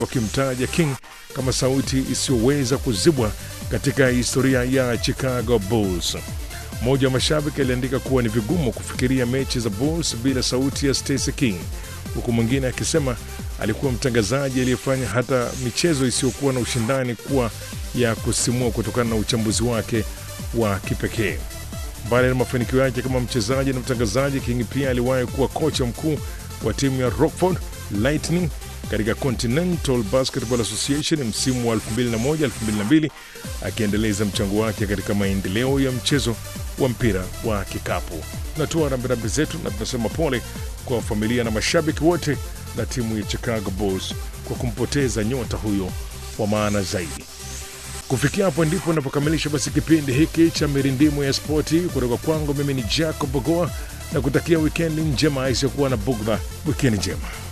wakimtaja King kama sauti isiyoweza kuzibwa katika historia ya Chicago Bulls. Mmoja wa mashabiki aliandika kuwa ni vigumu kufikiria mechi za Bulls bila sauti ya Stacey King, huku mwingine akisema alikuwa mtangazaji aliyefanya hata michezo isiyokuwa na ushindani kuwa ya kusimua kutokana na uchambuzi wake wa kipekee. Mbali na mafanikio yake kama mchezaji na mtangazaji, King pia aliwahi kuwa kocha mkuu wa timu ya Rockford Lightning katika Continental Basketball Association msimu wa 2001-2002 akiendeleza mchango wake katika maendeleo ya mchezo wa mpira wa kikapu. Tunatoa rambirambi zetu na tunasema pole kwa familia na mashabiki wote na timu ya Chicago Bulls kwa kumpoteza nyota huyo wa maana zaidi. Kufikia hapo ndipo napokamilisha basi kipindi hiki cha mirindimu ya spoti kutoka kwangu. Mimi ni Jacob Bogoa na kutakia wikendi njema isiyokuwa na bugdha. Wikendi njema.